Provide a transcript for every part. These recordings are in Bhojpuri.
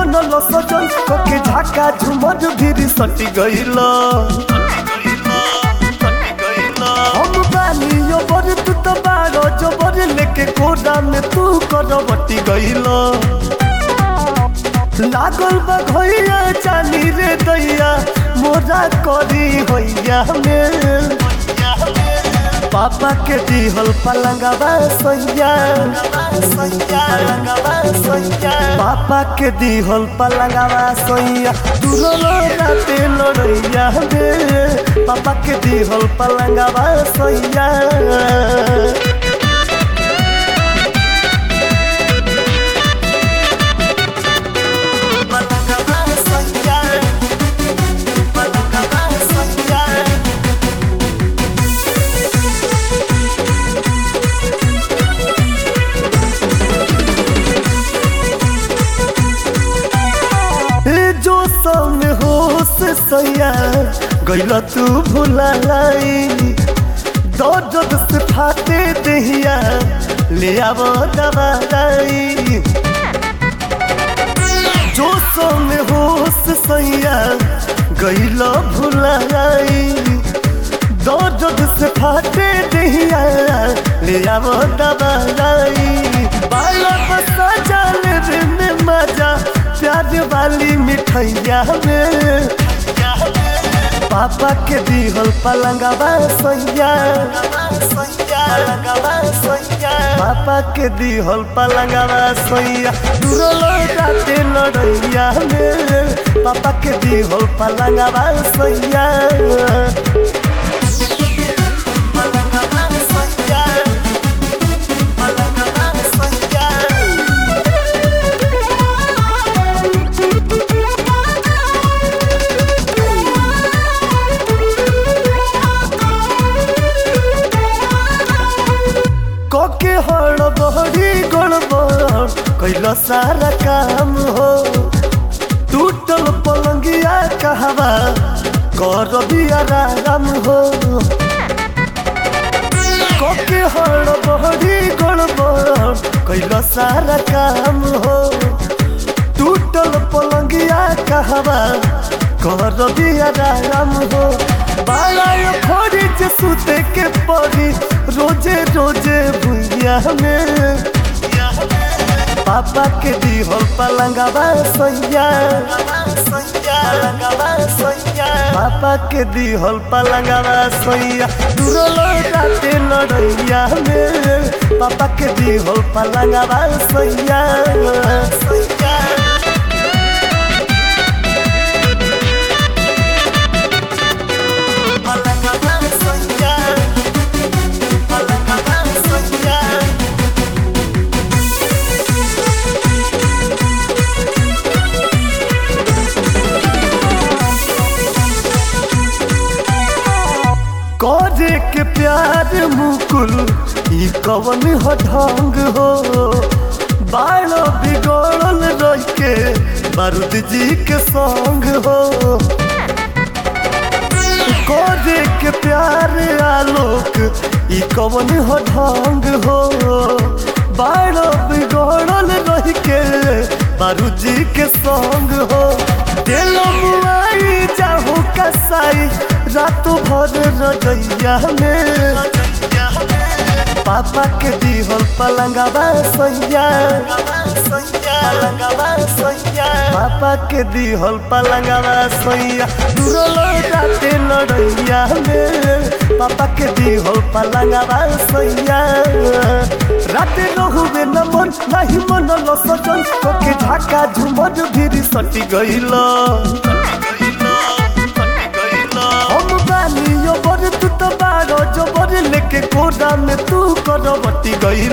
मनल सजन के झाका झुमर भीरी सटी गइल हम बानी बर तू तो बारो जबर लेके कोडा में तू करवटी गइल लागल बा घइया चानी रे दैया मोरा करी होइया में पापा के दिहल पलंगवा सैया पापा के दिहल पलंगवा सैया दूरो राते लड़ैया में पापा के दिहल पलंगवा सैया जो संग होश सैया गैल तू भुलाई दर्द से फाटे दहिया ले आव दवाई जो संग होश सैया गैल भुलाई दर्द से फाटे दहिया ले आव दवाई बाला बसा जाल रे में मजा प्यार वाली मिठैया में पापा के दिहल पलंगवा सैया पापा के दिहल पलंगवा सैया दूरो लौटाते लड़ैया में पापा के दिहल पलंगवा सैया के हड़बड़ी गड़बड़ कैल सारा काम हो टूटल पलंगिया कहवा कर दिया राम हो के हड़बड़ी गड़बड़ कैल सारा काम हो टूटल पलंगिया कहवा कर दिया राम हो बाला खोरी जे सुते के पड़ी रोजे रोजे भुइया में पापा के दिहल पलंगवा सैया पापा के दिहल पलंगवा सैया दूरो लौटाते लड़ैया में पापा के दिहल पलंगवा सैया सैया करे के प्यार मुकुल ई कवन हो ढंग हो बालो बिगड़ल रह के बारूद जी के संग हो करे के प्यार आलोक ई कवन हो ढंग हो बालो बिगड़ल रह के बारूद जी के संग हो दिल मुआई जाहू कसाई रात भर रजैया में पापा के दिहल पलंगवा सैया पापा के दिहल पलंगवा सैया दूरो लौटाते लड़ैया में पापा के दिहल पलंगवा सैया राते रहुबे न मन नहीं मन ल सजन के झाका झुमर भीरी सटी गइल हम बानी बर तू तो बारो जबर लेके कोडा में तू करवटी गइल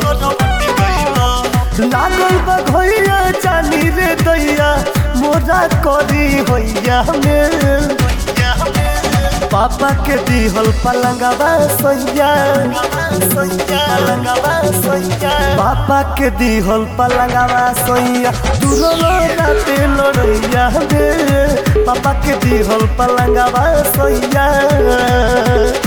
लागल बा घइया चानी रे दैया मोरा करी होइया में पापा के दिहल पलंगवा सैया पापा के दिहल पलंगवा सैया दूरो राते लड़ैया में पापा के दिहल पलंगवा सैया